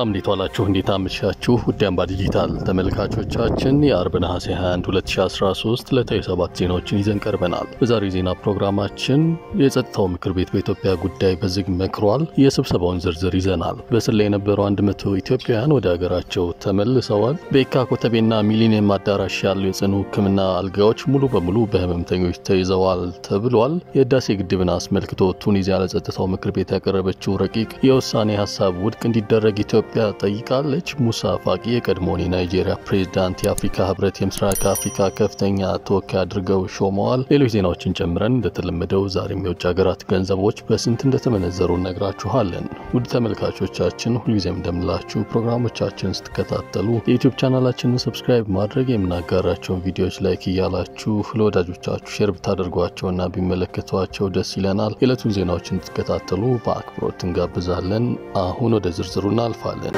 ሰላም እንዴት ዋላችሁ? እንዴት አመሻችሁ? ውድ አምባ ዲጂታል ተመልካቾቻችን የአርብ ነሐሴ 21 2013 ዕለታዊ ሰባት ዜናዎችን ይዘን ቀርበናል። በዛሬው ዜና ፕሮግራማችን የጸጥታው ምክር ቤት በኢትዮጵያ ጉዳይ በዝግ መክሯል። የስብሰባውን ዝርዝር ይዘናል። በስር ላይ የነበሩ 100 ኢትዮጵያውያን ወደ ሀገራቸው ተመልሰዋል። በየካ ኮተቤና ሚሊኒየም አዳራሽ ያሉ የጽኑ ሕክምና አልጋዎች ሙሉ በሙሉ በህመምተኞች ተይዘዋል ተብሏል። የህዳሴ ግድብን አስመልክቶ ቱኒዚያ ለጸጥታው ምክር ቤት ያቀረበችው ረቂቅ የውሳኔ ሀሳብ ውድቅ እንዲደረግ ኢትዮጵያ ጠይቃለች። ሙሳ ፋቂ የቀድሞውን የናይጄሪያ ፕሬዝዳንት የአፍሪካ ህብረት የምስራቅ አፍሪካ ከፍተኛ ተወካይ አድርገው ሾመዋል። ሌሎች ዜናዎችን ጨምረን እንደተለመደው ዛሬም የውጭ ሀገራት ገንዘቦች በስንት እንደተመነዘሩ እነግራችኋለን። ውድ ተመልካቾቻችን ሁልጊዜም እንደምላችሁ ፕሮግራሞቻችን ስትከታተሉ የዩቲዩብ ቻናላችንን ሰብስክራይብ ማድረግ የምናጋራቸውን ቪዲዮዎች ላይክ እያላችሁ ለወዳጆቻችሁ ሼር ብታደርጓቸውና ቢመለከቷቸው ደስ ይለናል። የዕለቱን ዜናዎች እንድትከታተሉ በአክብሮት እንጋብዛለን። አሁን ወደ ዝርዝሩ እናልፋለን።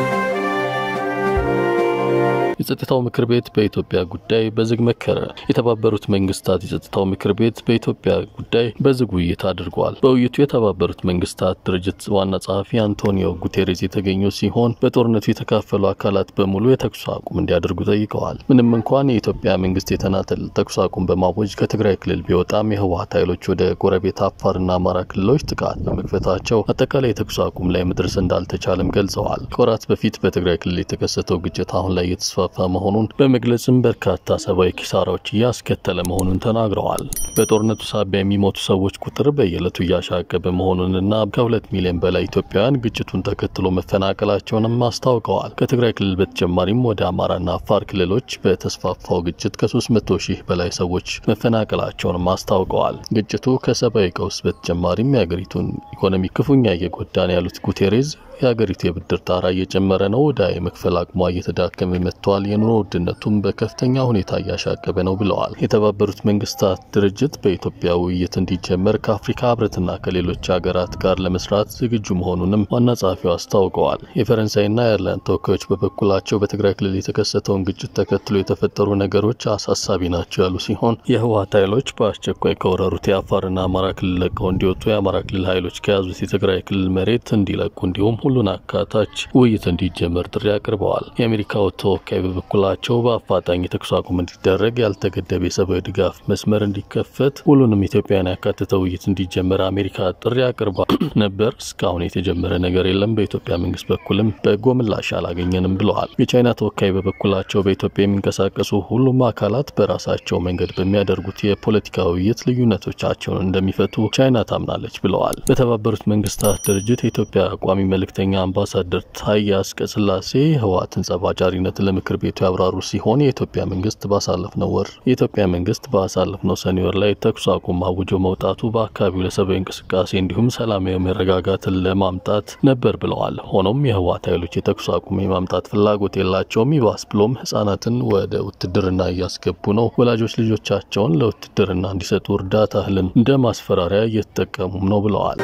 የጸጥታው ምክር ቤት በኢትዮጵያ ጉዳይ በዝግ መከረ። የተባበሩት መንግስታት የጸጥታው ምክር ቤት በኢትዮጵያ ጉዳይ በዝግ ውይይት አድርጓል። በውይይቱ የተባበሩት መንግስታት ድርጅት ዋና ጸሐፊ አንቶኒዮ ጉቴሬዝ የተገኙ ሲሆን በጦርነቱ የተካፈሉ አካላት በሙሉ የተኩስ አቁም እንዲያደርጉ ጠይቀዋል። ምንም እንኳን የኢትዮጵያ መንግስት የተናጠል ተኩስ አቁም በማወጅ ከትግራይ ክልል ቢወጣም የህወሀት ኃይሎች ወደ ጎረቤት አፋርና አማራ ክልሎች ጥቃት በመክፈታቸው አጠቃላይ የተኩስ አቁም ላይ መድረስ እንዳልተቻለም ገልጸዋል። ከወራት በፊት በትግራይ ክልል የተከሰተው ግጭት አሁን ላይ የተስፋፋ መሆኑን በመግለጽም በርካታ ሰብአዊ ኪሳራዎች እያስከተለ መሆኑን ተናግረዋል። በጦርነቱ ሳቢያ የሚሞቱ ሰዎች ቁጥር በየዕለቱ እያሻቀበ መሆኑንና ከሁለት ሚሊዮን በላይ ኢትዮጵያውያን ግጭቱን ተከትሎ መፈናቀላቸውንም አስታውቀዋል። ከትግራይ ክልል በተጨማሪም ወደ አማራና አፋር ክልሎች በተስፋፋው ግጭት ከ300 ሺህ በላይ ሰዎች መፈናቀላቸውንም አስታውቀዋል። ግጭቱ ከሰብአዊ ቀውስ በተጨማሪም የሀገሪቱን ኢኮኖሚ ክፉኛ እየጎዳን ያሉት ጉቴሬዝ የሀገሪቱ የብድር ጣራ እየጨመረ ነው፣ ዕዳ የመክፈል አቅሟ እየተዳከመ መጥቷል፣ የኑሮ ውድነቱም በከፍተኛ ሁኔታ እያሻቀበ ነው ብለዋል። የተባበሩት መንግስታት ድርጅት በኢትዮጵያ ውይይት እንዲጀመር ከአፍሪካ ህብረትና ከሌሎች ሀገራት ጋር ለመስራት ዝግጁ መሆኑንም ዋና ጸሐፊው አስታውቀዋል። የፈረንሳይና የአየርላንድ ተወካዮች በበኩላቸው በትግራይ ክልል የተከሰተውን ግጭት ተከትሎ የተፈጠሩ ነገሮች አሳሳቢ ናቸው ያሉ ሲሆን የህወሀት ኃይሎች በአስቸኳይ ከወረሩት የአፋርና አማራ ክልል ለቀው እንዲወጡ፣ የአማራ ክልል ኃይሎች ከያዙት የትግራይ ክልል መሬት እንዲለቁ እንዲሁም ሁሉን አካታች ውይይት እንዲጀመር ጥሪ አቅርበዋል። የአሜሪካው ተወካይ በበኩላቸው በአፋጣኝ የተኩስ አቁም እንዲደረግ፣ ያልተገደበ የሰብአዊ ድጋፍ መስመር እንዲከፈት፣ ሁሉንም ኢትዮጵያን ያካተተ ውይይት እንዲጀመር አሜሪካ ጥሪ አቅርባ ነበር። እስካሁን የተጀመረ ነገር የለም። በኢትዮጵያ መንግስት በኩልም በጎ ምላሽ አላገኘንም ብለዋል። የቻይና ተወካይ በበኩላቸው በኢትዮጵያ የሚንቀሳቀሱ ሁሉም አካላት በራሳቸው መንገድ በሚያደርጉት የፖለቲካ ውይይት ልዩነቶቻቸውን እንደሚፈቱ ቻይና ታምናለች ብለዋል። በተባበሩት መንግስታት ድርጅት የኢትዮጵያ ቋሚ መልእክተኛ አምባሳደር ታዬ አጽቀሥላሴ ህወሓትን ጸባጫሪነት ለምክር ቤቱ ያብራሩ ሲሆን የኢትዮጵያ መንግስት ባሳለፍነው ወር የኢትዮጵያ መንግስት ባሳለፍነው ሰኔ ወር ላይ ተኩስ አቁም አውጆ መውጣቱ በአካባቢው ለሰብአዊ እንቅስቃሴ እንዲሁም ሰላማዊ መረጋጋትን ለማምጣት ነበር ብለዋል። ሆኖም የህወሓት ኃይሎች የተኩስ አቁም የማምጣት ፍላጎት የላቸውም። ይባስ ብሎም ህጻናትን ወደ ውትድርና እያስገቡ ነው። ወላጆች ልጆቻቸውን ለውትድርና እንዲሰጡ እርዳታ እህልን እንደ ማስፈራሪያ እየተጠቀሙም ነው ብለዋል።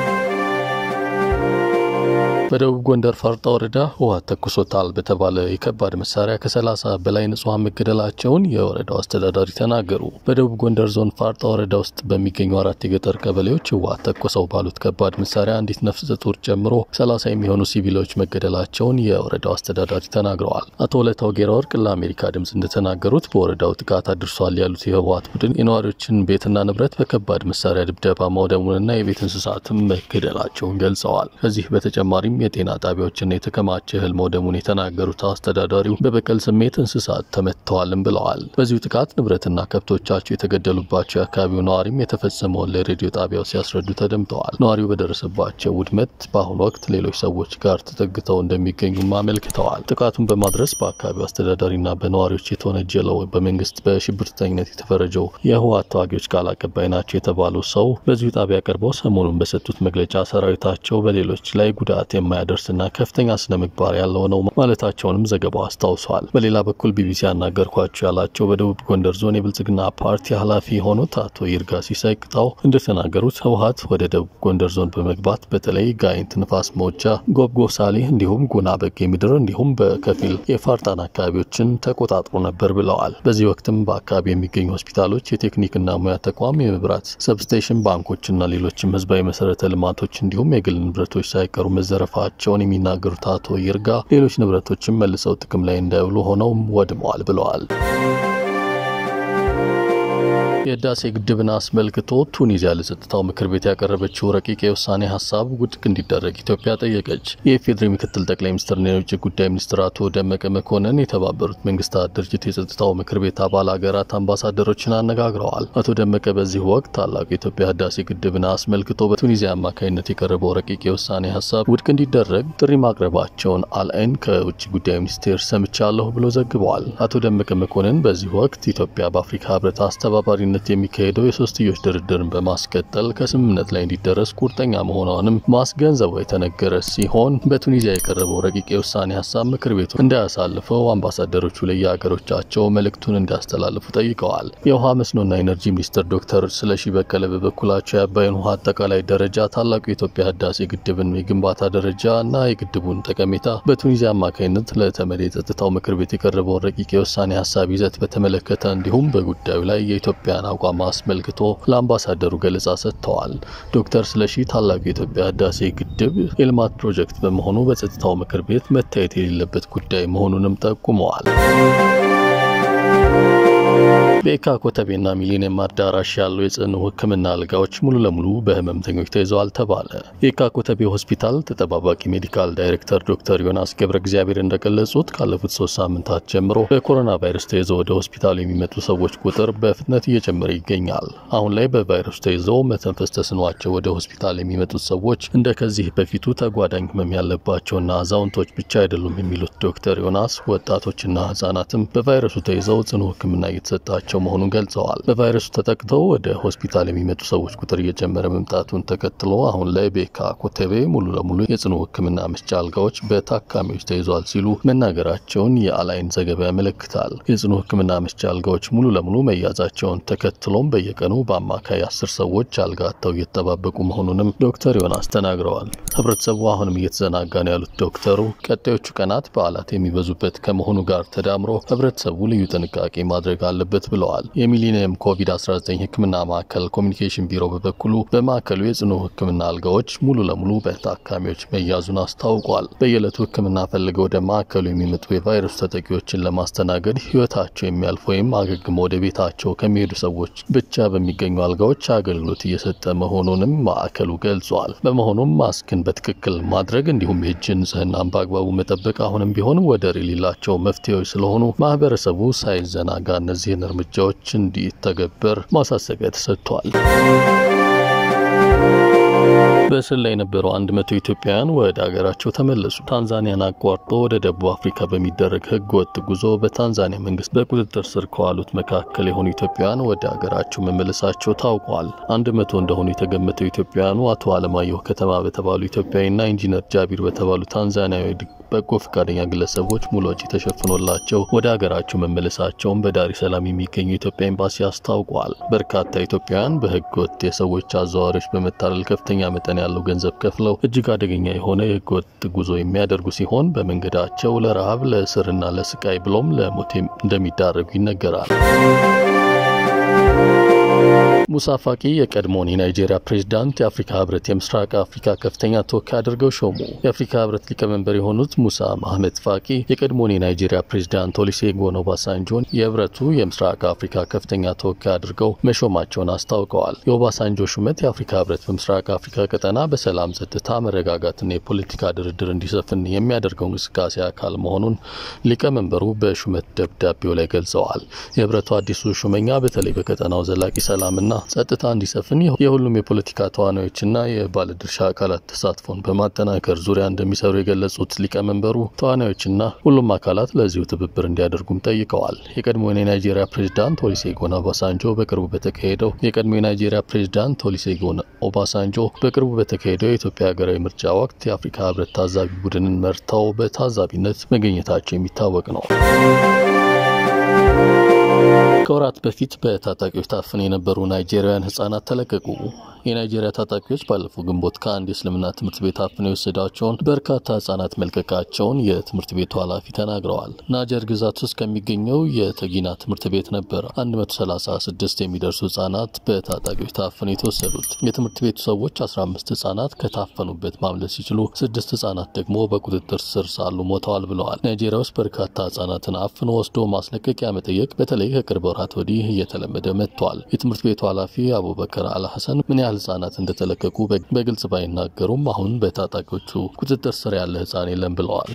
በደቡብ ጎንደር ፋርጣ ወረዳ ህወሓት ተኩሶታል በተባለ የከባድ መሳሪያ ከሰላሳ በላይ ንጹሐን መገደላቸውን የወረዳው አስተዳዳሪ ተናገሩ። በደቡብ ጎንደር ዞን ፋርጣ ወረዳ ውስጥ በሚገኙ አራት የገጠር ቀበሌዎች ህወሓት ተኮሰው ባሉት ከባድ መሳሪያ አንዲት ነፍሰ ጡር ጨምሮ ሰላሳ የሚሆኑ ሲቪሎች መገደላቸውን የወረዳው አስተዳዳሪ ተናግረዋል። አቶ ወለታው ጌራ ወርቅ ለአሜሪካ ድምፅ እንደተናገሩት በወረዳው ጥቃት አድርሷል ያሉት የህወሓት ቡድን የነዋሪዎችን ቤትና ንብረት በከባድ መሳሪያ ድብደባ ማውደሙንና የቤት እንስሳትም መገደላቸውን ገልጸዋል። ከዚህ በተጨማሪም የጤና ጣቢያዎችና የተከማቸ እህል መውደሙን የተናገሩት አስተዳዳሪው በበቀል ስሜት እንስሳት ተመትተዋልም ብለዋል። በዚሁ ጥቃት ንብረትና ከብቶቻቸው የተገደሉባቸው የአካባቢው ነዋሪም የተፈጸመውን ለሬዲዮ ጣቢያው ሲያስረዱ ተደምጠዋል። ነዋሪው በደረሰባቸው ውድመት በአሁኑ ወቅት ሌሎች ሰዎች ጋር ተጠግተው እንደሚገኙም አመልክተዋል። ጥቃቱን በማድረስ በአካባቢው አስተዳዳሪና በነዋሪዎች የተወነጀለው በመንግስት በሽብርተኝነት የተፈረጀው የህወሓት ተዋጊዎች ቃል አቀባይ ናቸው የተባሉ ሰው በዚሁ ጣቢያ ቀርበው ሰሞኑን በሰጡት መግለጫ ሰራዊታቸው በሌሎች ላይ ጉዳት የማያደርስና ከፍተኛ ስነ ምግባር ያለው ነው ማለታቸውንም ዘገባው አስታውሷል። በሌላ በኩል ቢቢሲ ያናገርኳቸው ያላቸው በደቡብ ጎንደር ዞን የብልጽግና ፓርቲ ኃላፊ የሆኑት አቶ ይርጋ ሲሳይ ቅጣው እንደተናገሩት ህወሓት ወደ ደቡብ ጎንደር ዞን በመግባት በተለይ ጋይንት፣ ንፋስ መውጫ፣ ጎብጎሳሌ እንዲሁም ጉና በጌ ምድር እንዲሁም በከፊል የፋርጣን አካባቢዎችን ተቆጣጥሮ ነበር ብለዋል። በዚህ ወቅትም በአካባቢ የሚገኙ ሆስፒታሎች፣ የቴክኒክና ሙያ ተቋም፣ የመብራት ሰብስቴሽን፣ ባንኮችና ሌሎችም ህዝባዊ መሰረተ ልማቶች እንዲሁም የግል ንብረቶች ሳይቀሩ መዘረፍ መትረፋቸውን የሚናገሩት አቶ ይርጋ ሌሎች ንብረቶችም መልሰው ጥቅም ላይ እንዳይውሉ ሆነውም ወድመዋል ብለዋል። የህዳሴ ግድብን አስመልክቶ ቱኒዚያ ለጸጥታው ምክር ቤት ያቀረበችው ረቂቅ የውሳኔ ሀሳብ ውድቅ እንዲደረግ ኢትዮጵያ ጠየቀች። የኢፌዴሪ ምክትል ጠቅላይ ሚኒስትርና የውጭ ጉዳይ ሚኒስትር አቶ ደመቀ መኮንን የተባበሩት መንግስታት ድርጅት የጸጥታው ምክር ቤት አባል ሀገራት አምባሳደሮችን አነጋግረዋል። አቶ ደመቀ በዚህ ወቅት ታላቁ የኢትዮጵያ ህዳሴ ግድብን አስመልክቶ በቱኒዚያ አማካኝነት የቀረበው ረቂቅ የውሳኔ ሀሳብ ውድቅ እንዲደረግ ጥሪ ማቅረባቸውን አልአይን ከውጭ ጉዳይ ሚኒስቴር ሰምቻለሁ ብሎ ዘግበዋል። አቶ ደመቀ መኮንን በዚህ ወቅት ኢትዮጵያ በአፍሪካ ህብረት አስተባባሪ ነት የሚካሄደው የሶስትዮሽ ድርድርን በማስቀጠል ከስምምነት ላይ እንዲደረስ ቁርጠኛ መሆኗንም ማስገንዘቡ የተነገረ ሲሆን በቱኒዚያ የቀረበው ረቂቅ የውሳኔ ሀሳብ ምክር ቤቱ እንዳያሳልፈው አምባሳደሮቹ ለየሀገሮቻቸው መልእክቱን እንዲያስተላልፉ ጠይቀዋል። የውሃ መስኖና ኢነርጂ ሚኒስትር ዶክተር ስለሺ በቀለ በበኩላቸው የአባይን ውሃ አጠቃላይ ደረጃ፣ ታላቁ የኢትዮጵያ ህዳሴ ግድብን የግንባታ ደረጃ እና የግድቡን ጠቀሜታ በቱኒዚያ አማካኝነት ለተመድ የጸጥታው ምክር ቤት የቀረበውን ረቂቅ የውሳኔ ሀሳብ ይዘት በተመለከተ እንዲሁም በጉዳዩ ላይ የኢትዮጵያ አቋም አስመልክቶ ለአምባሳደሩ ገለጻ ሰጥተዋል። ዶክተር ስለሺ ታላቁ የኢትዮጵያ ህዳሴ ግድብ የልማት ፕሮጀክት በመሆኑ በጸጥታው ምክር ቤት መታየት የሌለበት ጉዳይ መሆኑንም ጠቁመዋል። በየካ ኮተቤና ሚሊኒየም አዳራሽ ያሉ የጽኑ ሕክምና አልጋዎች ሙሉ ለሙሉ በህመምተኞች ተይዘዋል ተባለ። የየካ ኮተቤ ሆስፒታል ተጠባባቂ ሜዲካል ዳይሬክተር ዶክተር ዮናስ ገብረ እግዚአብሔር እንደገለጹት ካለፉት ሶስት ሳምንታት ጀምሮ በኮሮና ቫይረስ ተይዘው ወደ ሆስፒታሉ የሚመጡ ሰዎች ቁጥር በፍጥነት እየጨመረ ይገኛል። አሁን ላይ በቫይረሱ ተይዘው መተንፈስ ተስኗቸው ወደ ሆስፒታል የሚመጡት ሰዎች እንደ ከዚህ በፊቱ ተጓዳኝ ህመም ያለባቸውና አዛውንቶች ብቻ አይደሉም የሚሉት ዶክተር ዮናስ ወጣቶችና ህጻናትም በቫይረሱ ተይዘው ጽኑ ሕክምና እየተሰጣቸው መሆኑን ገልጸዋል። በቫይረሱ ተጠቅተው ወደ ሆስፒታል የሚመጡ ሰዎች ቁጥር እየጨመረ መምጣቱን ተከትሎ አሁን ላይ በየካ ኮተቤ ሙሉ ለሙሉ የጽኑ ሕክምና መስጫ አልጋዎች በታካሚዎች ተይዟል ሲሉ መናገራቸውን የአላይን ዘገባ ያመለክታል። የጽኑ ሕክምና መስጫ አልጋዎች ሙሉ ለሙሉ መያዛቸውን ተከትሎም በየቀኑ በአማካይ አስር ሰዎች አልጋ አጥተው እየተጠባበቁ መሆኑንም ዶክተር ዮናስ ተናግረዋል። ህብረተሰቡ አሁንም እየተዘናጋ ነው ያሉት ዶክተሩ ቀጣዮቹ ቀናት በዓላት የሚበዙበት ከመሆኑ ጋር ተዳምሮ ህብረተሰቡ ልዩ ጥንቃቄ ማድረግ አለበት ብለዋል። የሚሊኒየም ኮቪድ-19 ህክምና ማዕከል ኮሚኒኬሽን ቢሮ በበኩሉ በማዕከሉ የጽኑ ህክምና አልጋዎች ሙሉ ለሙሉ በታካሚዎች መያዙን አስታውቋል። በየዕለቱ ህክምና ፈልገው ወደ ማዕከሉ የሚመጡ የቫይረሱ ተጠቂዎችን ለማስተናገድ ህይወታቸው የሚያልፍ ወይም አገግመው ወደ ቤታቸው ከሚሄዱ ሰዎች ብቻ በሚገኙ አልጋዎች አገልግሎት እየሰጠ መሆኑንም ማዕከሉ ገልጿል። በመሆኑም ማስክን በትክክል ማድረግ እንዲሁም የእጅ ንጽህናን በአግባቡ መጠበቅ አሁንም ቢሆን ወደር የሌላቸው መፍትሄዎች ስለሆኑ ማህበረሰቡ ሳይዘናጋ እነዚህን እርምጃዎች እንዲተገበር ማሳሰቢያ ተሰጥቷል። በእስር ላይ የነበሩ አንድ መቶ ኢትዮጵያውያን ወደ ሀገራቸው ተመለሱ። ታንዛኒያን አቋርጦ ወደ ደቡብ አፍሪካ በሚደረግ ህገ ወጥ ጉዞ በታንዛኒያ መንግስት በቁጥጥር ስር ከዋሉት መካከል የሆኑ ኢትዮጵያውያን ወደ ሀገራቸው መመለሳቸው ታውቋል። አንድ መቶ እንደሆኑ የተገመተው ኢትዮጵያውያኑ አቶ አለማየሁ ከተማ በተባሉ ኢትዮጵያዊና ኢንጂነር ጃቢር በተባሉ ታንዛኒያዊ በጎ ፈቃደኛ ግለሰቦች ሙሉ ወጪ ተሸፍኖላቸው ወደ ሀገራቸው መመለሳቸውን በዳሬ ሰላም የሚገኘው የኢትዮጵያ ኤምባሲ አስታውቋል። በርካታ ኢትዮጵያውያን በህገ ወጥ የሰዎች አዘዋዋሪዎች በመታለል ከፍተኛ መጠን ያለው ገንዘብ ከፍለው እጅግ አደገኛ የሆነ የህገ ወጥ ጉዞ የሚያደርጉ ሲሆን በመንገዳቸው ለረሃብ፣ ለእስርና ለስቃይ ብሎም ለሞት እንደሚዳረጉ ይነገራል። ሙሳ ፋቂ የቀድሞውን የናይጄሪያ ፕሬዝዳንት የአፍሪካ ህብረት የምስራቅ አፍሪካ ከፍተኛ ተወካይ አድርገው ሾሙ። የአፍሪካ ህብረት ሊቀመንበር የሆኑት ሙሳ ማህመድ ፋቂ የቀድሞውን የናይጄሪያ ፕሬዝዳንት ኦሉሴጉን ኦባሳንጆን የህብረቱ የምስራቅ አፍሪካ ከፍተኛ ተወካይ አድርገው መሾማቸውን አስታውቀዋል። የኦባሳንጆ ሹመት የአፍሪካ ህብረት በምስራቅ አፍሪካ ቀጠና በሰላም ጸጥታ፣ መረጋጋትና የፖለቲካ ድርድር እንዲሰፍን የሚያደርገው እንቅስቃሴ አካል መሆኑን ሊቀመንበሩ በሹመት ደብዳቤው ላይ ገልጸዋል። የህብረቱ አዲሱ ሹመኛ በተለይ በቀጠናው ዘላቂ ሰላምና ጸጥታ እንዲሰፍን የሁሉም የፖለቲካ ተዋናዮችና የባለድርሻ አካላት ተሳትፎን በማጠናከር ዙሪያ እንደሚሰሩ የገለጹት ሊቀመንበሩ ተዋናዮችና ሁሉም አካላት ለዚሁ ትብብር እንዲያደርጉም ጠይቀዋል። የቀድሞውን የናይጄሪያ ፕሬዝዳንት ኦሉሴጉን ኦባሳንጆ በቅርቡ በተካሄደው የቀድሞ የናይጄሪያ ፕሬዝዳንት ኦሉሴጉን ኦባሳንጆ በቅርቡ በተካሄደው የኢትዮጵያ ሀገራዊ ምርጫ ወቅት የአፍሪካ ህብረት ታዛቢ ቡድንን መርተው በታዛቢነት መገኘታቸው የሚታወቅ ነው። ከወራት በፊት በታጣቂዎች ታፍነው የነበሩ ናይጄሪያውያን ህጻናት ተለቀቁ። የናይጄሪያ ታጣቂዎች ባለፈው ግንቦት ከአንድ የእስልምና ትምህርት ቤት አፍነው የወሰዷቸውን በርካታ ህጻናት መልቀቃቸውን የትምህርት ቤቱ ኃላፊ ተናግረዋል። ናጀር ግዛት ውስጥ ከሚገኘው የተጊና ትምህርት ቤት ነበር 136 የሚደርሱ ህጻናት በታጣቂዎች ታፍነው የተወሰዱት። የትምህርት ቤቱ ሰዎች 15 ህጻናት ከታፈኑበት ማምለጥ ሲችሉ፣ ስድስት ህጻናት ደግሞ በቁጥጥር ስር ሳሉ ሞተዋል ብለዋል። ናይጄሪያ ውስጥ በርካታ ህጻናትን አፍኖ ወስዶ ማስለቀቂያ መጠየቅ በተለይ ከቅርብ ወራት ወዲህ እየተለመደ መጥቷል። የትምህርት ቤቱ ኃላፊ አቡበከር አልሐሰን ምን ያህል ህጻናት እንደተለቀቁ በግልጽ ባይናገሩም አሁን በታጣቂዎቹ ቁጥጥር ስር ያለ ህጻን የለም ብለዋል።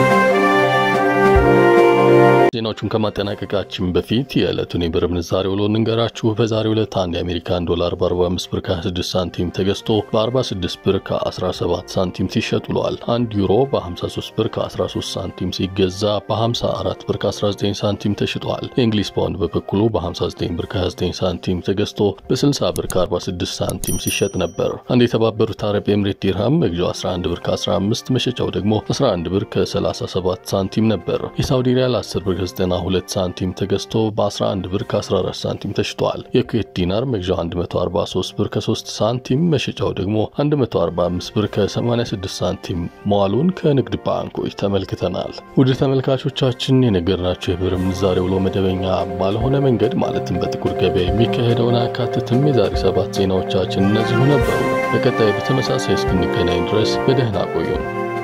ዜናዎቹን ከማጠናቀቃችን በፊት የዕለቱን የብር ምንዛሬ ውሎ እንንገራችሁ። በዛሬው ዕለት አንድ የአሜሪካን ዶላር በ45 ብር ከ26 ሳንቲም ተገዝቶ በ46 ብር ከ17 ሳንቲም ሲሸጥ ውለዋል። አንድ ዩሮ በ53 ብር ከ13 ሳንቲም ሲገዛ በ54 ብር ከ19 ሳንቲም ተሽጧል። የእንግሊዝ ፓውንድ በበኩሉ በ59 ብር ከ29 ሳንቲም ተገዝቶ በ60 ብር ከ46 ሳንቲም ሲሸጥ ነበር። አንድ የተባበሩት አረብ ኤምሬት ዲርሃም መግዣው 11 ብር ከ15 መሸጫው ደግሞ 11 ብር ከ37 ሳንቲም ነበር። የሳውዲ ሪያል 10 ብር ከ92 ሳንቲም ተገዝቶ በ11 ብር ከ14 ሳንቲም ተሽጧል። የኩዌት ዲናር መግዣው 143 ብር ከ3 ሳንቲም መሸጫው ደግሞ 145 ብር ከ86 ሳንቲም መዋሉን ከንግድ ባንኮች ተመልክተናል። ውድ ተመልካቾቻችን የነገርናቸው የብር ምንዛሬ ውሎ መደበኛ ባልሆነ መንገድ ማለትም በጥቁር ገበያ የሚካሄደውን አያካትትም። የዛሬ ሰባት ዜናዎቻችን እነዚሁ ነበሩ። በቀጣይ በተመሳሳይ እስክንገናኝ ድረስ በደህና ቆዩን።